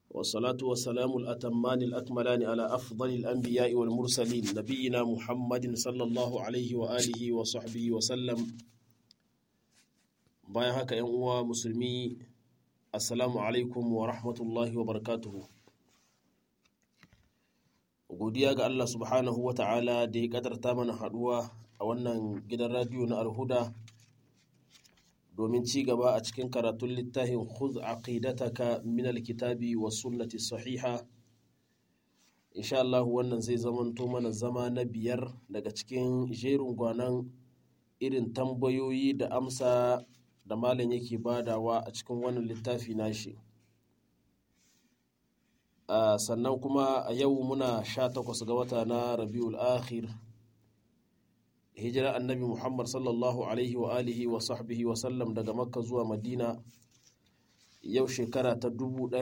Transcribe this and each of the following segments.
والصلاة والسلام الأتمان الأكملان على أفضل الأنبياء والمرسلين نبينا محمد صلى الله عليه وآله وصحبه وسلم bayan haka ‘yan uwa musulmi assalamu alaikum wa rahmatullahi wa barakatuhu godiya ga Allah subhanahu wa ta'ala da ya kadarta mana haduwa a wannan gidan radiyo na alhuda domin ci gaba a cikin karatun littafin khudh aqidataka min alkitabi wa sunnati sahiha insha Allah wannan zai zamanto mana zama na biyar daga cikin jerin gwanan irin tambayoyi da amsa da malam yake badawa a cikin wannan littafi nashi sannan kuma a yau muna sha takwas ga wata na rabiul akhir hijira annabi muhammad sallallahu alaihi wa alihi wa sahbihi wa sallam daga makka zuwa madina yau shekara ta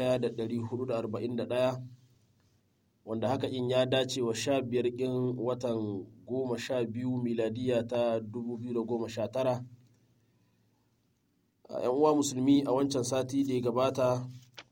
1441 wanda haka in ya dace wa sha biyar ƙin watan goma sha biyu miladiya ta 2019 yan uwa musulmi a wancan sati da ya gabata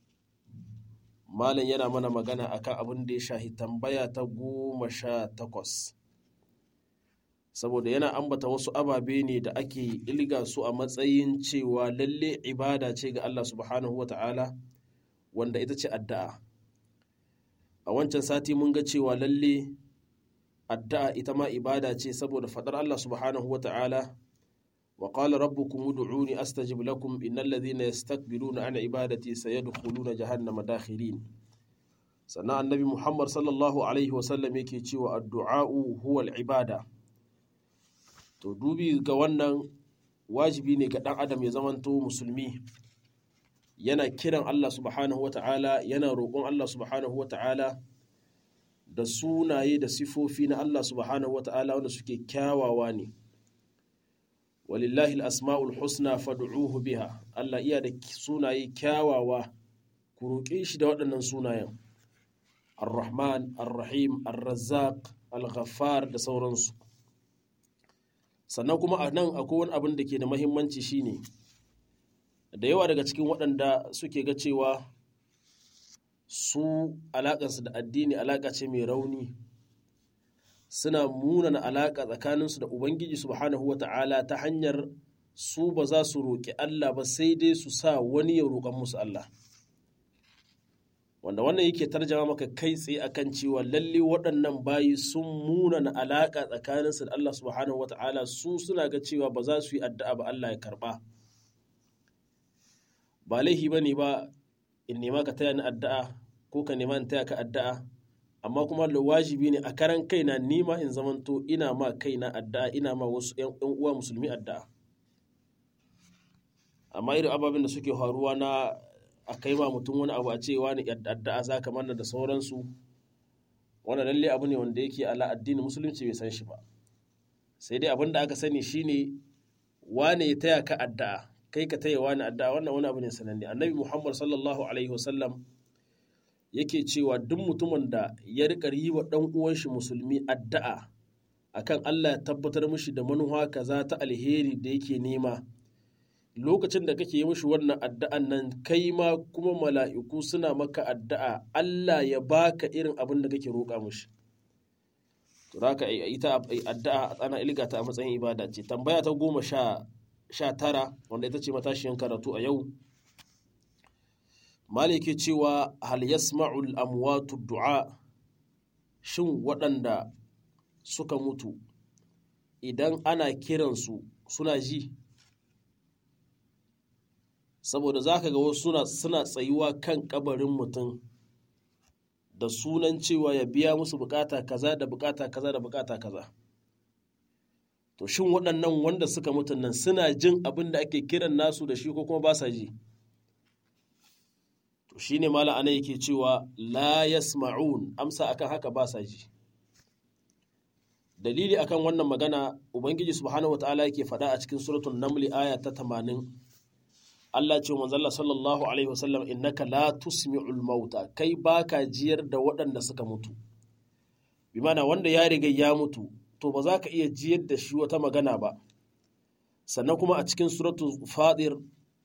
malam yana mana magana akan abin da ya shahi tambaya ta goma sha takwas saboda yana ambata wasu ababe ne da ake ilga su a matsayin cewa lalle ibada ce ga Allah subhanahu wa ta'ala wanda ita ce addu'a a wancan sati mun ga cewa lalle addu'a ita ma ibada ce saboda faɗar Allah subhanahu wa ta'ala وقال ربكم ادعوني استجب لكم ان الذين يستكبرون عن عبادتي سيدخلون جهنم داخرين sannan annabi muhammad sallallahu alaihi wasallam yake cewa addu'a'u huwa ibada to dubi ga wannan wajibi ne ga ɗan adam ya zamanto musulmi yana kiran allah subhanahu wa ta'ala yana roƙon allah subhanahu wa ta'ala da sunaye da sifofi na allah subhanahu wa ta'ala wanda suke kyawawa ne walillahi asma'ul husna fad'uhu biha Allah iya da sunaye kyawawa ku roƙe shi da waɗannan sunayen ar-rahman ar-rahim ar-razzaq al-ghaffar da sauransu sannan kuma a nan akwai wani abin da ke da mahimmanci shine da yawa daga cikin waɗanda suke ga cewa su alaƙarsu da addini alaƙa ce mai rauni suna munana alaƙa tsakaninsu da Ubangiji subhanahu wa ta'ala ta hanyar su ba za su roƙi Allah ba sai dai su sa wani ya roƙan musu Allah. Wanda wannan yake tarjama maka kai tsaye akan cewa lalle waɗannan bayi sun munana alaƙa tsakaninsu da Allah subhanahu wa ta'ala su suna ga cewa ba za su yi addu'a ba Allah ya karɓa. Ba laihi ba ne ba in nema ka taya ni addu'a ko ka nema in taya ka addu'a amma kuma da wajibi ne a karan kaina nima in zamanto ina ma kaina addu'a ina ma wasu yan uwa musulmi addu'a amma irin ababen da suke faruwa na a kai ma mutum wani abu a ce wani addu'a za ka manna da sauransu wani lalle abu ne wanda yake ala addini musulunci bai san shi ba sai dai abin da aka sani shine wane ya taya ka addu'a kai ka taya wani addu'a wannan wani abu ne sananne annabi muhammad sallallahu alaihi wasallam yake cewa duk mutumin da ya riƙa yi wa ɗan uwan shi musulmi addu'a akan Allah ya tabbatar mishi da manuwa kaza ta alheri da yake nema lokacin da kake yi mishi wannan addu'an nan kai ma kuma mala'iku suna maka addu'a Allah ya baka irin abin da kake roƙa mishi to haka ita addu'a ana ilgata a matsayin ibada ce tambaya ta goma sha tara wanda ita ce matashiyan karatu a yau maliki cewa hal yasma'ul amwatu du'a shin waɗanda suka mutu idan ana kiransu suna ji saboda za ka ga wasu suna, suna tsayuwa kan kabarin mutum da sunan cewa ya biya musu bukata kaza da bukata kaza da bukata kaza to shin waɗannan wanda suka mutu nan suna jin abin da ake kiran nasu da shi ko kuma ba sa ji to shine mala ana yake cewa la yasma'un amsa akan haka ba sa ji dalili akan wannan magana ubangiji subhanahu wataala yake faɗa a cikin suratul naml aya ta 80 Allah ce manzo Allah sallallahu alaihi wasallam innaka la tusmi'ul mauta kai baka jiyar da waɗanda suka mutu bi mana wanda ya riga ya mutu to ba za ka iya jiyar da shi wata magana ba sannan kuma a cikin suratul fadir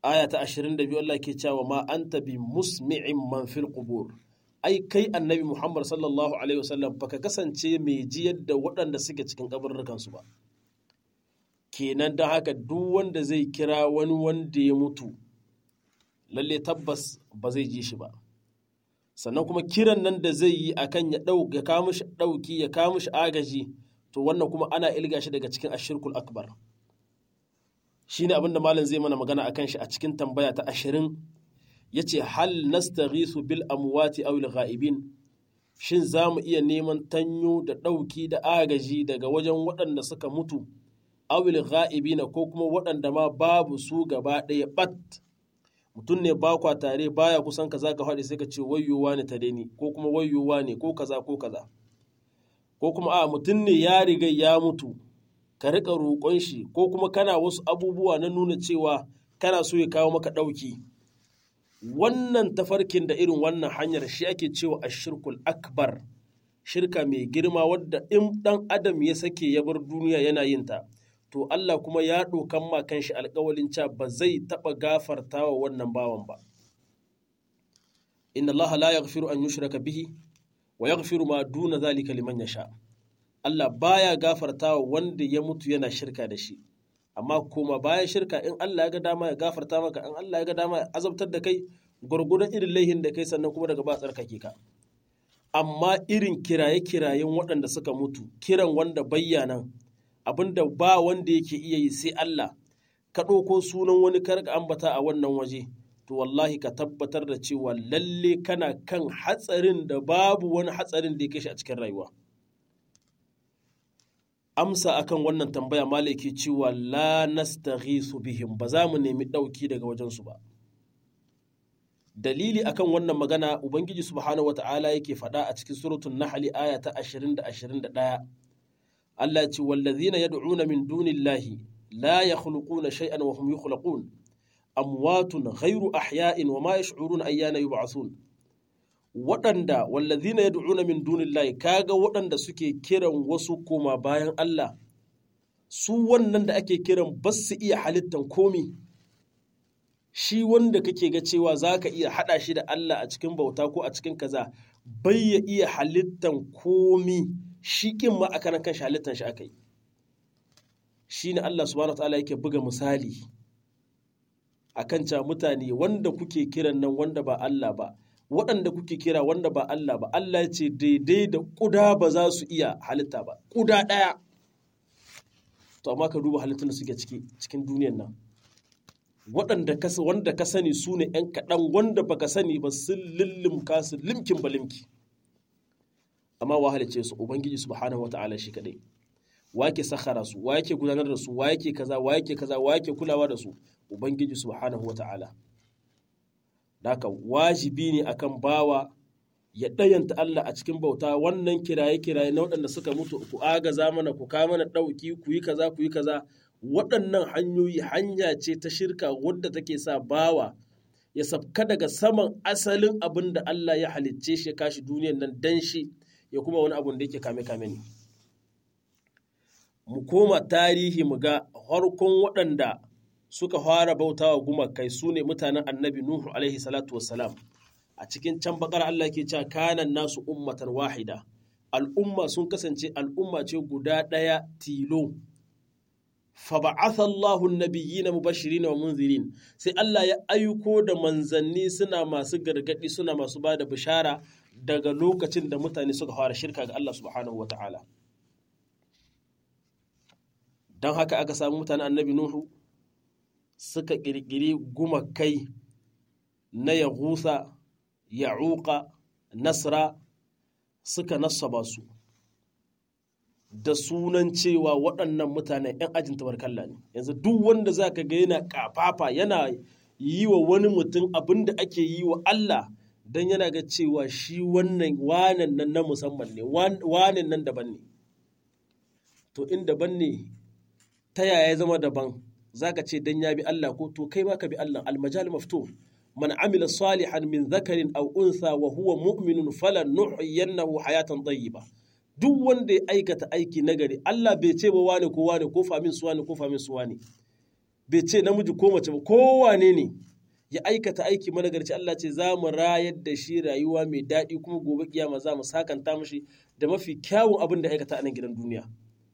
aya ta 22 Allah ke cewa ma anta bi musmi'in man fil qubur ai kai annabi Muhammad sallallahu alaihi wasallam baka kasance mai jiyar da waɗanda suke cikin kabarurrukan su ba kenan don haka duk wanda zai kira wani wanda ya mutu lalle tabbas ba zai ji shi ba sannan kuma kiran nan da zai yi akan ya ɗauka ya kawo mishi ɗauki ya kawo mishi agaji to wannan kuma ana ilga shi daga cikin ashirkul akbar shine abinda malam zai mana magana akan shi a cikin tambaya ta ashirin yace hal nastaghisu bil amwati aw al ghaibin shin za mu iya neman tanyo da ɗauki da agaji daga wajen waɗanda suka mutu awil ghaibina ko kuma waɗanda ma babu su gaba ɗaya bat mutum ne ba kwa tare baya kusan kaza ka faɗi sai ka ce wayyowa ne tare ni ko kuma wayyowa ne ko kaza ko kaza ko kuma a mutum ne ya riga ya mutu ka riƙa roƙon shi ko kuma kana wasu abubuwa na nuna cewa kana so ya kawo maka ɗauki wannan tafarkin da irin wannan hanyar shi ake cewa ashirkul akbar shirka mai girma wadda in ɗan adam ya sake ya bar duniya yana yin ta to Allah kuma ya ɗokan ma kanshi alƙawalin cewa ba zai taɓa gafarta wa wannan bawan ba inna Allah la yaghfiru an yushraka bihi wa yaghfiru ma duna zalika liman yasha Allah baya gafarta wa wanda ya mutu yana shirka da shi amma kuma bayan shirka in Allah ya ga dama ya gafarta maka in Allah ya ga dama ya azabtar da kai gwargwadon irin laihin da kai sannan kuma daga ba tsarkake ka amma irin kiraye-kirayen waɗanda suka mutu kiran wanda bayyana abinda ba wanda yake iya yi sai Allah ka ɗauko sunan wani karka ambata a wannan waje to wallahi ka tabbatar da cewa lalle kana kan hatsarin da babu wani hatsarin da ya shi a cikin rayuwa amsa akan wannan tambaya malaki cewa la nastaghisu bihim ba za mu nemi ɗauki daga wajensu ba dalili akan wannan magana ubangiji subhanahu wata'ala yake faɗa a cikin suratul nahli aya ta 20 da 21 Allah ce wallazina yad'una min dunillahi la yakhluquna shay'an wa hum yukhlaqun amwatun ghayru ahya'in wa ma yash'uruna ayyana yub'athun waɗanda wallazina yad'una min dunillahi kaga waɗanda suke kiran wasu koma bayan Allah su wannan da ake kiran ba su iya halittan komi shi wanda kake ga cewa za ka iya haɗa shi da Allah a cikin bauta ko a cikin kaza bai ya iya halittan komi shi kin ma a kanan kan shi halittan shi aka yi shi ne Allah subhanahu ta'ala yake buga misali akan ca mutane wanda kuke kiran nan wanda ba Allah ba waɗanda kuke kira wanda ba Allah ba Allah ya ce daidai da ƙuda ba za su iya halitta ba ƙuda ɗaya to amma ka duba halittun da suke cikin duniyan nan waɗanda wanda ka sani su ne ‘yan kaɗan wanda baka sani ba sun lullumka su limkin ba limki amma wa halice su ubangiji subhanahu wa ta'ala shi kaɗai wa yake sakhara su wa yake gudanar da su wa yake kaza wa yake kaza wa yake kulawa da su ubangiji subhanahu wa ta'ala Daka wajibi ne akan bawa ya ɗayanta Allah a cikin bauta wannan kiraye-kiraye na waɗanda suka mutu ku agaza mana ku kawo mana ɗauki ku yi kaza ku yi kaza waɗannan hanyoyi hanya ce ta shirka wadda take sa bawa ya sabka daga saman asalin abin da Allah ya halicce shi ya kashi duniyan nan dan shi ya kuma wani abun da yake kame-kame ne. Mu koma tarihi mu ga harkon waɗanda suka fara bautawa gumakai su ne mutanen annabi Nuhu alaihi salatu wassalam a cikin can bakar Allah ke cewa kanan nasu ummatan wahida al'umma sun kasance al'umma ce guda ɗaya tilo fa ba'atha Allahu an-nabiyyina mubashirin wa munzirin sai Allah ya aiko da manzanni suna masu gargadi suna masu bada bishara daga lokacin da mutane suka fara shirka ga Allah subhanahu wata'ala don haka aka samu mutanen annabi Nuhu suka ƙirƙiri gumakai na Yahusa, Ya'uqa, Nasra suka nasaba su da sunan cewa waɗannan mutanen 'yan ajin tabarkalla ne. Yanzu duk wanda za ka ga yana ƙafafa yana yi wa wani mutum abin da ake yi wa Allah don yana ga cewa shi wannan wanan nan na musamman ne, wanan nan daban ne. To in daban ne, ta yaya ya zama daban? zaka ce dan ya bi Allah ko to kai ma ka bi Allah almajal maftu man amila salihan min dhakarin aw untha wa huwa mu'minun falan nuhyiyannahu hayatan tayyiba duk wanda ya aikata aiki nagari Allah bai ce ba wane ko wane ko famin su wane ko famin su wane bai ce namiji ko mace ba kowane ne ya aikata aiki managarci Allah ce za mu rayar da shi rayuwa mai daɗi kuma gobe kiyama za mu sakanta mashi da mafi kyawun abin da aikata a nan gidan duniya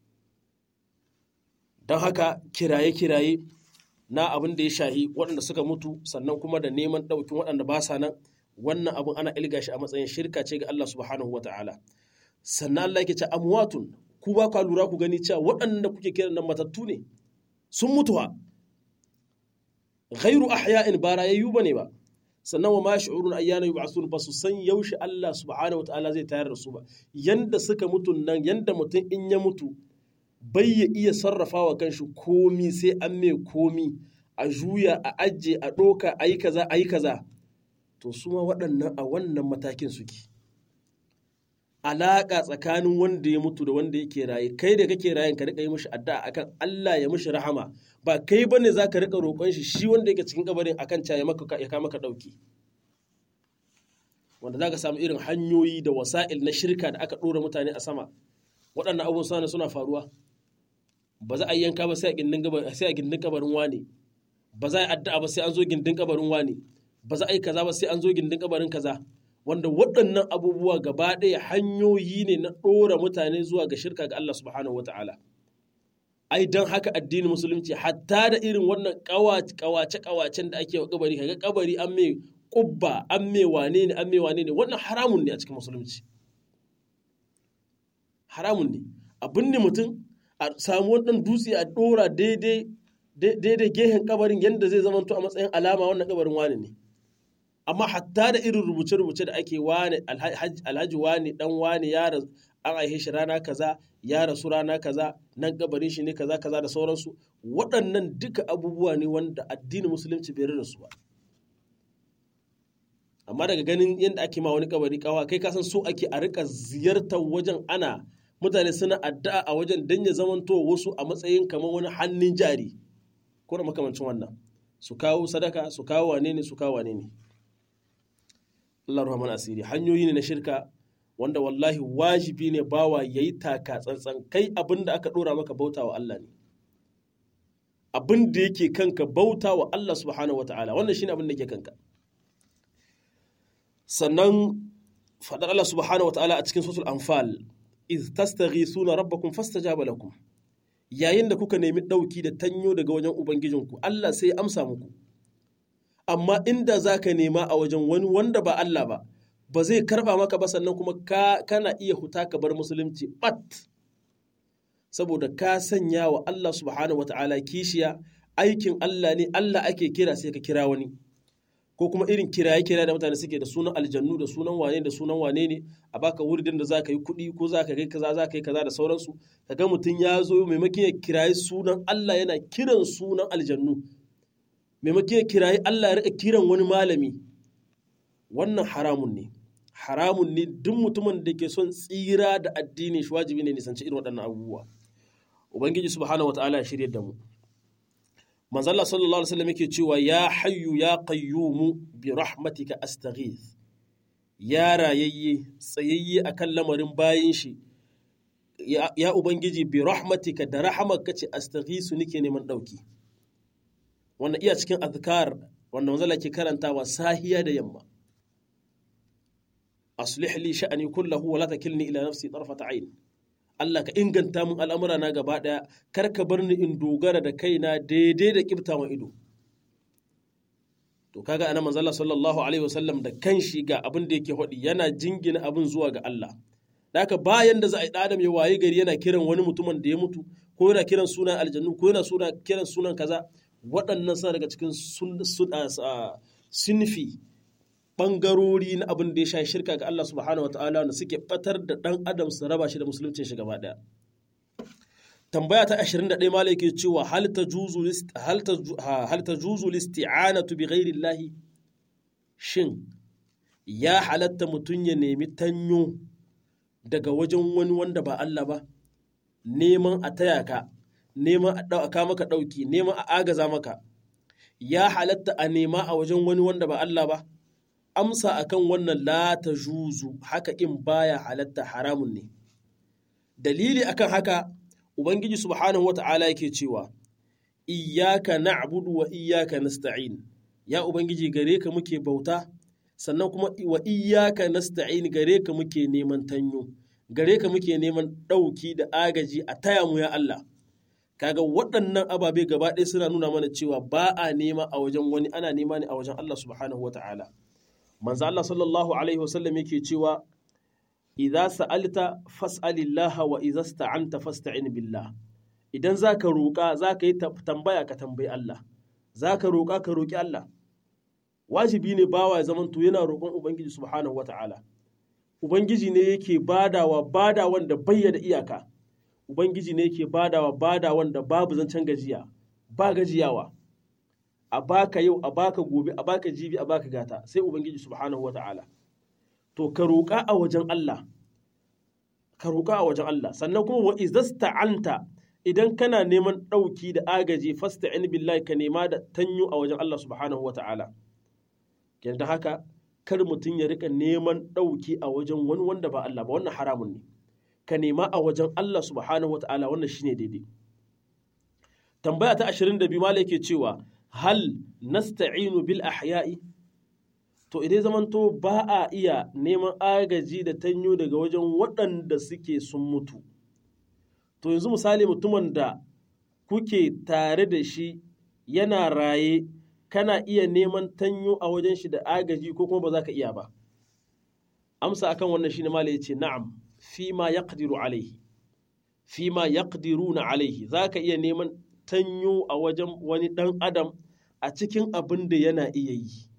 don haka kiraye-kiraye na abin da ya shahi waɗanda suka mutu sannan kuma da neman ɗaukin waɗanda ba sa nan wannan abin ana ilga shi a matsayin shirka ce ga Allah subhanahu wa ta'ala sannan Allah yake ce amwatun ku ba ka lura ku gani cewa waɗanda kuke kiran nan matattu ne sun mutuwa ghairu ahya'in ba rayayyu bane ba sannan wa ma shi'urun ayyana yub'asun ba su san yaushe Allah subhanahu wa ta'ala zai tayar da su ba yanda suka mutu nan yanda mutum in ya mutu bai ya iya sarrafa wa kanshi komi sai an mai komi a juya a ajiye a ɗoka a yi kaza a yi kaza to su ma waɗannan a wannan matakin suke alaƙa tsakanin wanda ya mutu da wanda yake raye kai da kake rayen ka riƙa yi mishi addu'a akan Allah ya mishi rahama ba kai bane zaka riƙa roƙon shi shi wanda yake cikin kabarin akan ca ya maka ya kama maka ɗauki wanda zaka samu irin hanyoyi da wasa'il na shirka da aka ɗora mutane a sama waɗannan abubuwan suna faruwa ba za a yi yanka ba sai a gindin kabarin wane ba za a yi addu'a ba sai an zo gindin kabarin wane ba za a yi kaza ba sai an zo gindin kabarin kaza wanda waɗannan abubuwa gaba ɗaya hanyoyi ne na ɗora mutane zuwa ga shirka ga Allah subhanahu wa ta'ala ai don haka addinin musulunci hatta da irin wannan kawace kawacen da ake wa kabari kaga kabari an mai kubba an mai wane ne an mai wane ne wannan haramun ne a cikin musulunci haramun ne abin ne mutum a samu wannan dutse a ɗora daidai daidai gehen kabarin yadda zai zama to a matsayin alama wannan kabarin wane ne amma hatta da irin rubuce-rubuce da ake wane alhaji wane dan wane ya an aihe shi rana kaza ya rasu rana kaza nan kabarin shi ne kaza kaza da sauransu waɗannan duka abubuwa ne wanda addinin musulunci bai da su ba amma daga ganin yadda ake ma wani kabari kawa kai kasan so ake a rika ziyartar wajen ana mutane suna addu'a a wajen dan ya zamanto wasu a matsayin kamar wani hannun jari ko da makamancin wannan su kawo sadaka su kawo wane ne su kawo wane ne Allah rahman asiri hanyoyi ne na shirka wanda wallahi wajibi ne bawa yayi taka tsantsan kai abin da aka dora maka bauta wa Allah ne abin da yake kanka bauta wa Allah subhanahu wataala wannan shine abin da yake kanka sannan faɗar Allah subhanahu wa ta'ala a cikin suratul anfal iz tastaghithuna rabbakum fastajaba lakum yayin da kuka nemi ɗauki da tanyo daga wajen ubangijinku Allah sai ya amsa muku amma inda zaka nema a wajen wani wanda ba Allah ba ba zai karba maka ba sannan kuma ka kana iya huta ka bar musulunci bat saboda ka sanya wa Allah subhanahu wa ta'ala kishiya aikin Allah ne Allah ake kira sai ka kira wani ko kuma irin kiraye kiraye da mutane suke da sunan aljannu da sunan wane da sunan wane ne a baka wuridin da zaka yi kuɗi ko zaka kai kaza zaka yi kaza da sauransu kaga mutum ya zo maimakon ya kiraye sunan Allah yana kiran sunan aljannu maimakon ya kiraye Allah ya rika kiran wani malami wannan haramun ne haramun ne duk mutumin da ke son tsira da addini shi wajibi ne nisanci irin waɗannan abubuwa ubangiji subhanahu wataala ya shirye da mu manzalla sallallahu alaihi wasallam yake cewa ya hayyu ya qayyumu bi rahmatika astaghith ya rayayye tsayayye akan lamarin bayin shi ya ubangiji bi rahmatika da rahamarka ce astaghisu nike neman dauki wannan iya cikin azkar wanda manzalla ke karantawa sahiya da yamma aslih li sha'ani kullahu wa la takilni ila nafsi tarfata ayn Allah ka inganta min al'amura na gaba ɗaya, kar ka bar ni in dogara da kaina daidai da ƙibtawan ido. To kaga ana manzala sallallahu Alaihi wasallam da kanshi ga abin da yake haɗi yana jingina abin zuwa ga Allah. Da haka bayan da za a yi ɗadam ya waye gari yana kiran wani mutumin da ya mutu, ko yana kiran sunan aljannu, ko yana kiran sunan kaza, waɗannan suna daga cikin sunfi ɓangarori na abin da ya sha shirka ga Allah subhanahu wa ta'ala wanda suke batar da ɗan adam su raba shi da musuluncin shi gaba ɗaya. Tambaya ta 21 malai ke cewa hal ta juzu listi'anatu bi ghairi Allahi shin ya halatta mutum ya nemi tanyo daga wajen wani wanda ba Allah ba neman a taya ka neman a ɗauka maka ɗauki neman a agaza maka ya halatta a nema a wajen wani wanda ba Allah ba amsa akan wannan la ta juzu haka in baya halatta haramun ne dalili akan haka ubangiji subhanahu wata'ala yake cewa iyyaka na'budu wa iyyaka nasta'in ya ubangiji gare ka muke bauta sannan kuma wa iyyaka nasta'in gare ka muke neman tanyo gare ka muke neman ɗauki da agaji a taya mu ya Allah kaga waɗannan ababe gaba ɗaya suna nuna mana cewa ba a nema a wajen wani ana nema ne a wajen Allah subhanahu wa ta'ala manzo Allah sallallahu alaihi wasallam yake cewa idza sa'alta fas'alillah wa idza sta'anta fasta'in billah idan zaka roƙa zaka yi tambaya ka tambayi Allah zaka roƙa ka roƙi Allah wajibi ne bawa ya zamanto yana roƙon ubangiji subhanahu wa ta'ala ubangiji ne yake badawa badawan da bayyana iyaka Ubangiji ne yake badawa bada wanda babu zancen gajiya, ba gajiyawa, a baka yau, a baka gobe, a baka jibi, a baka gata, sai Ubangiji subhanahu wa ta'ala. To, ka roƙa a wajen Allah, ka roƙa a wajen Allah, sannan kuma wa izasta'anta idan kana neman ɗauki da agaji fasta'in billahi ka nema da tanyo a wajen Allah subhanahu wa ta'ala. Yanda haka, kar mutum ya rika neman ɗauki a wajen wani wanda ba Allah ba, wannan haramun ne. ka nema a wajen Allah subhanahu wata'ala wannan shine daidai tambaya ta 22 mala yake cewa hal nasta'inu bil ahya'i to idan zamanto ba a iya neman agaji da tanyo daga wajen waɗanda suke sun mutu to yanzu misali mutumin da kuke tare da shi yana raye kana iya neman tanyo a wajen shi da agaji ko kuma ba za ka iya ba amsa akan wannan shine mala yace na'am fima yaqdiru alaihi fima yaqdiruna alaihi zaka iya neman tanyo a wajen wani dan adam a cikin abin da yana iya yi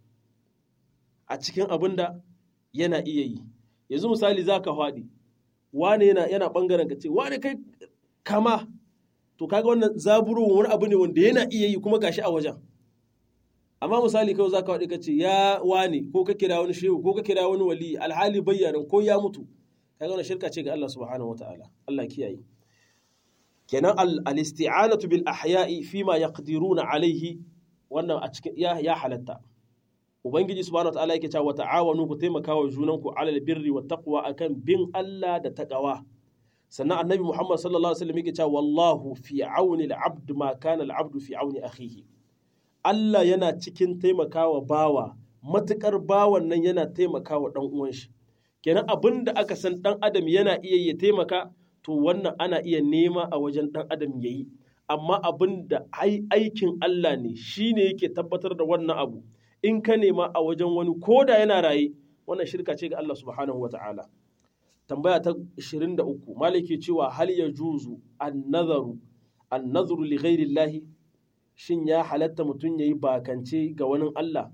a cikin abin da yana iya yi yanzu misali zaka faɗi wane yana yana bangaren ka ce wane kai kama to kaga wannan zaburo wani abu ne wanda yana iya yi kuma gashi a wajen amma misali kawai zaka faɗi ka ce ya wane ko ka kira wani shehu ko ka kira wani wali alhali bayyana ko ya mutu kaga wannan shirka ce ga Allah subhanahu wataala Allah kiyaye kenan al-isti'anatu bil ahya'i fima yaqdiruna alaihi wannan a cikin ya, ya halatta ubangiji subhanahu wataala yake cewa ta'awanu ku taimaka wa junanku alal birri wat taqwa akan bin Allah da taqwa sannan annabi Muhammad sallallahu alaihi wasallam yake cewa wallahu fi auni al-abd ma kana al-abdu fi auni akhihi Allah yana cikin taimakawa bawa matukar bawan nan yana taimakawa dan uwan shi kenan abin da aka san ɗan adam yana iya ya taimaka to wannan ana iya nema a wajen ɗan adam ya yi amma abin da aikin Allah ne shi ne yake tabbatar da wannan abu in ka nema a wajen wani ko da yana raye wannan shirka ce ga Allah subhanahu wata'ala tambaya ta 23 maliki cewa hal ya juzu an-nazaru an-nazaru li ghairi shin ya halatta mutum yayi bakance ga wani Allah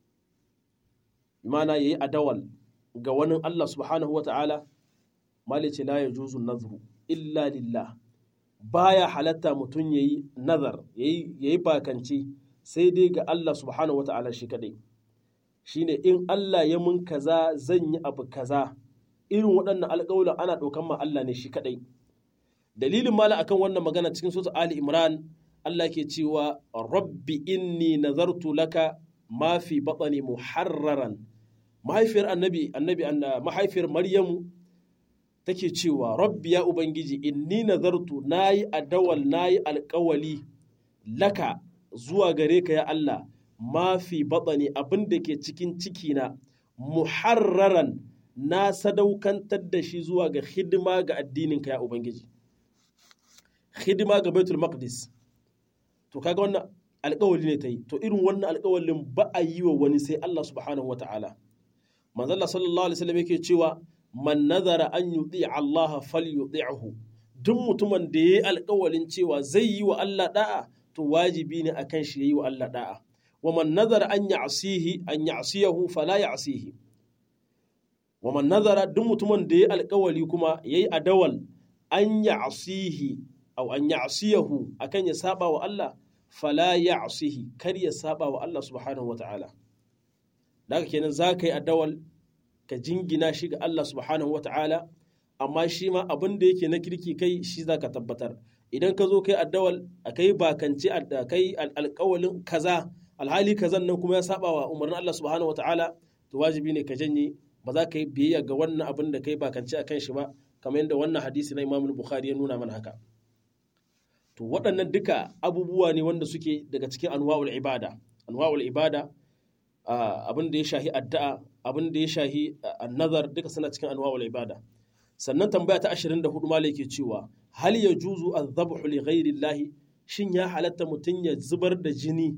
mana yayi adawal ga wani Allah subhanahu wata'ala malice la ya juzu nazru illa lillah baya halatta mutum yayi nazar yayi yayi bakance sai dai ga Allah subhanahu wata'ala shi kadai shine in Allah ya mun kaza zan yi abu kaza irin waɗannan alƙawulan ana ɗaukan ma Allah ne shi kadai dalilin mala akan wannan magana cikin sura Ali Imran Allah ke cewa rabbi inni nazartu laka ma fi batni muharraran mahaifiyar annabi annabi mahaifiyar maryamu take cewa rabbi ya ubangiji inni nazartu nayi adawal nayi alkawali laka zuwa gare ka ya Allah ma fi batsani abin da ke cikin cikina muharraran na sadaukantar da shi zuwa ga hidima ga addininka ya ubangiji hidima ga baitul maqdis to kaga wannan alkawali ne ta yi to irin wannan alkawalin ba a yi wa wani sai Allah subhanahu wa ta'ala manzalla sallallahu alaihi wasallam yake cewa man nazara an yuti Allah falyuti'hu duk mutumin da yayi alƙawalin cewa zai yi wa Allah da'a to wajibi ne akan shi yayi wa Allah da'a wa man nazara an ya'sihi an ya'siyahu fala ya'sihi wa man nazara duk mutumin da yayi alƙawali kuma yayi adawal an ya'sihi aw an ya'siyahu akan ya saba wa Allah fala ya'sihi kar ya saba wa Allah subhanahu wa ta'ala daga kenan za ka yi adawal ka jingina shi ga Allah subhanahu wa ta'ala amma shi ma abin da yake na kirki kai shi za ka tabbatar idan ka zo kai addawal a kai bakance a kai alƙawalin kaza alhali kazan nan kuma ya saba wa umarnin Allah subhanahu wa ta'ala to wajibi ne ka janye ba za ka yi biyayya ga wannan abin da kai bakance a kan shi ba kamar yadda wannan hadisi na Imam Bukhari ya nuna mana haka to to waɗannan duka abubuwa ne wanda suke daga cikin anwa'ul ibada anwa'ul ibada abin da ya shahi addu'a abin da ya shahi nazar duka suna cikin anwa'ul ibada sannan tambaya ta 24 malai ke cewa hal yajuzu adh-dhabhu li ghairi Allah shin ya halatta mutum ya zubar da jini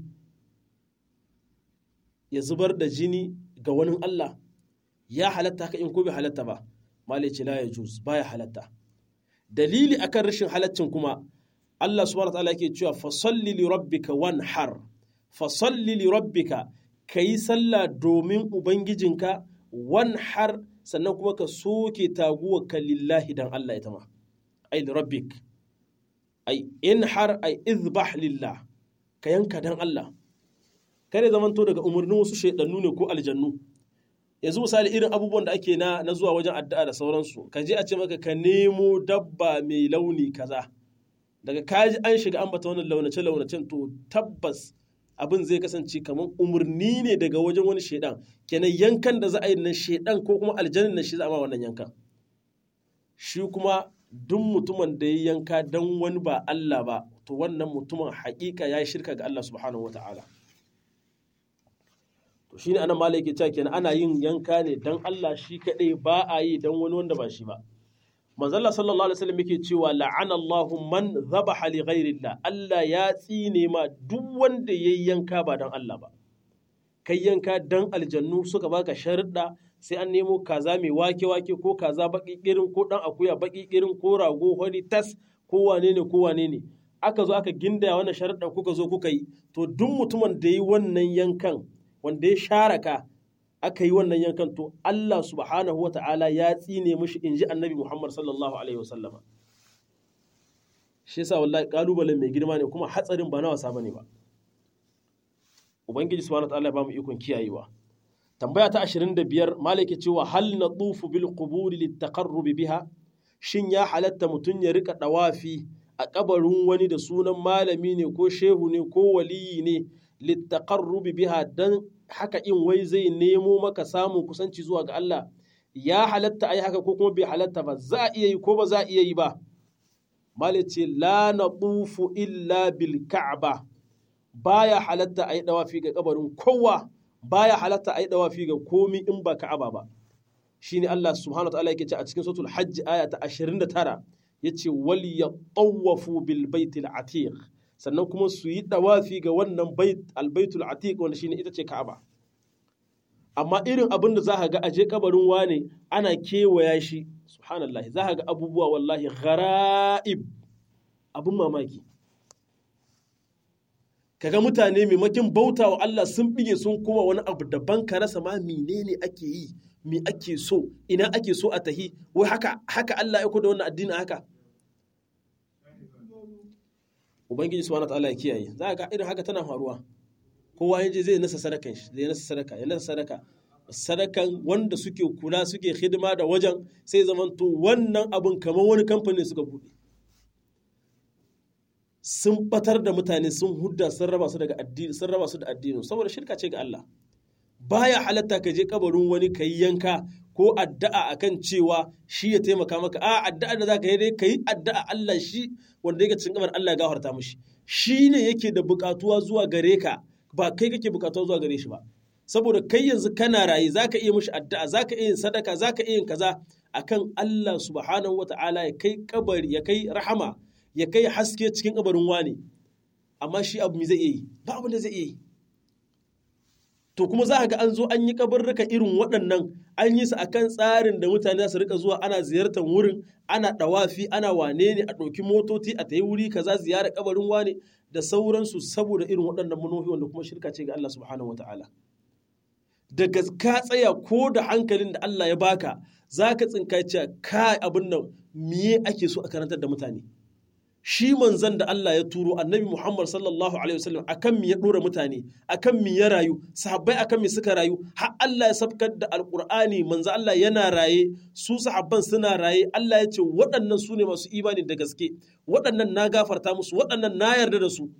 ya zubar da jini ga wani Allah ya halatta haka in ko bai halatta ba malai ce la yajuz baya halatta dalili akan rashin halaccin kuma Allah subhanahu wa ta'ala yake cewa fa salli li rabbika wanhar fa salli li rabbika kayi sallah domin ubangijinka wanhar sannan kuma ka soke taguwa ka lillahi dan Allah ita ma ai li rabbik ai inhar ai izbah lillah ka yanka dan Allah kare zamanto daga umarnin wasu shaidannu ne ko aljannu yanzu misali irin abubuwan da ake na na zuwa wajen addu'a da sauransu ka je a ce maka ka nemo dabba mai launi kaza daga kaji an shiga an bata wannan launace launacen to tabbas abin zai kasance kamar umarni ne daga wajen wani shaidan kenan yankan da za a yi na shaidan ko kuma aljanin na shi za a ma wannan yankan shi kuma duk mutumin da ya yanka dan wani ba Allah ba to wannan mutumin haƙiƙa ya shirka ga Allah subhanahu wataala to shine anan malai yake cewa kenan ana yin yanka ne dan Allah shi kadai ba a yi dan wani wanda ba shi ba manzalla sallallahu alaihi wasallam yake cewa la'ana Allahu man dhabaha li ghairillah Allah ya tsine ma duk wanda yayi yanka ba dan Allah ba kai yanka dan aljannu suka baka sharuɗa sai an nemo kaza mai wake wake ko kaza baki kirin ko dan akuya baki kirin ko rago hori tas ko wane ne ko wane ne aka zo aka gindaya wannan sharuɗa kuka zo kuka yi to duk mutumin da yi wannan yankan wanda ya share ka aka yi wannan yankan to Allah subhanahu wa ta'ala ya tsine mishi in ji annabi Muhammad sallallahu alaihi wasallama shi yasa wallahi kalubalen mai girma ne kuma hatsarin ba na wasa bane ba ubangiji subhanahu wa ta'ala ya bamu ikon kiyayewa tambaya ta 25 malaki cewa hal natufu bil quburi litaqarrub biha shin ya halatta mutun ya rika dawafi a kabarin wani da sunan malami ne ko shehu ne ko waliyi ne litaqarrub biha dan haka in wai zai nemo maka samun kusanci zuwa ga Allah ya halatta ai haka ko kuma bai halatta ba za a iya yi ko ba za a iya yi ba malice la natufu illa bil ka'ba baya halatta ai dawafi ga kabarin kowa baya halatta ai dawafi ga komi in ba ka'aba ba shine Allah subhanahu wa ta'ala yake ce a cikin suratul hajj aya ta 29 yace wal yatawafu bil baitil atiq sannan kuma su yi dawafi ga wannan bait albaitul atiq wanda shine ita ce Ka'aba amma irin abin da za ka ga aje kabarin wane ana kewaya shi subhanallahi za ka ga abubuwa wallahi ghara'ib abin mamaki kaga mutane maimakin bauta wa Allah sun bige sun kuma wani abu daban ka rasa ma menene ake yi me ake so ina ake so a tahi wai haka haka Allah ya da wannan addini haka ubangiji subhanahu wataala ya kiyaye za ga irin haka tana faruwa kowa yaje zai nasa sadakan shi zai nasa sadaka ya nasa sadaka sadakan wanda suke kula suke hidima da wajen sai zamanto wannan abun kamar wani kamfani suka bude sun batar da mutane sun hudda sun raba su daga addini sun raba su da addini saboda shirka ce ga Allah baya halatta ka je kabarin wani ka yi yanka ko addu'a akan cewa shi ya taimaka maka a addu'a da zaka yi dai ka yi addu'a Allah shi wanda yake cikin kamar Allah ya gafarta mishi shi ne yake da bukatuwa zuwa gare ka ba kai kake bukatuwa zuwa gare shi ba saboda kai yanzu kana raye zaka iya mishi addu'a zaka iya yin sadaka zaka iya yin kaza akan Allah subhanahu wata'ala ya kai kabari ya kai rahama ya kai haske cikin kabarin wani amma shi abu me zai iya yi ba abin da zai iya yi to kuma za ga an zo an yi kabarruka irin waɗannan an yi su akan tsarin da mutane za su rika zuwa ana ziyartar wurin ana ɗawafi ana wane ne a ɗauki motoci a ta yi wuri kaza ziyara kabarin wane da sauransu saboda irin waɗannan manohi wanda kuma shirka ce ga Allah subhanahu wataala daga ka tsaya ko da hankalin da Allah ya baka za ka tsinka cewa ka abin nan miye ake so a karantar da mutane shi manzan da Allah ya turo annabi Muhammad sallallahu alaihi wasallam akan mi ya dora mutane akan mi ya rayu sahabbai akan mi suka rayu har Allah ya sabkar da alqur'ani manzo Allah yana raye su sahabban suna raye Allah ya ce waɗannan su ne masu imani da gaske waɗannan na gafarta musu waɗannan na yarda da su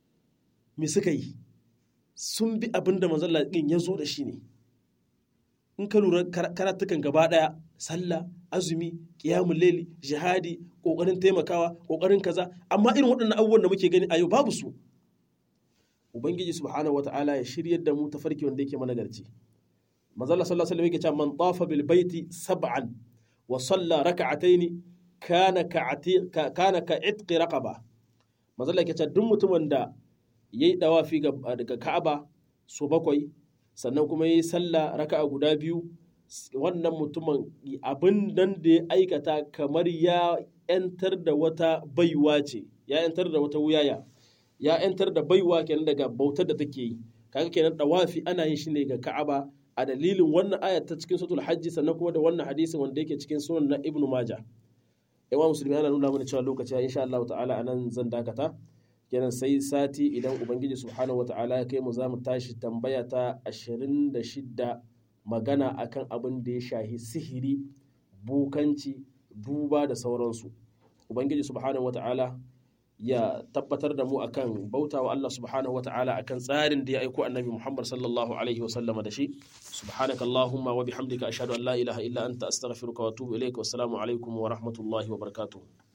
me suka yi sun bi abin da manzo Allah din ya zo da shi ne in ka lura karatukan gaba daya sallah azumi qiyamul layli jihadi kokarin taimakawa kokarin kaza amma irin waɗannan abubuwan da muke gani a yau babu su ubangiji subhanahu wataala ya shiryar da mu tafarki wanda yake mana garci manzo Allah sallallahu alaihi wasallam yake cewa man tafa bil baiti sab'an wa salla rak'ataini kana ka'ati kana ka itqi raqaba manzo Allah yake cewa duk mutumin da yayi dawafi ga Ka'aba so bakwai sannan kuma yayi sallah raka'a guda biyu wannan mutumin abin nan da ya aikata kamar ya yantar da wata baiwa ce ya yantar da wata wuyaya ya yantar da baiwa kenan daga bautar da take yi kaga kenan dawafi ana yin shi ne ga Ka'aba a dalilin wannan ayat ta cikin suratul hajji sannan kuma da wannan hadisin wanda yake cikin sunan na ibnu maja yawa musulmi ana nuna mana cewa lokaci insha Allah ta'ala anan zan dakata kenan sai sati idan ubangiji subhanahu wa ta'ala ya kai mu za mu tashi tambaya ta 26 magana akan abin da ya shahi sihiri bukanci duba da sauransu ubangiji subhanahu wa ta'ala ya tabbatar da mu akan bautawa Allah subhanahu wa ta'ala akan tsarin da ya aiko annabi Muhammad sallallahu alaihi wasallam da shi subhanaka allahumma wa bihamdika ashhadu an la ilaha illa anta astaghfiruka wa atubu ilaik wa assalamu alaikum wa rahmatullahi wa barakatuh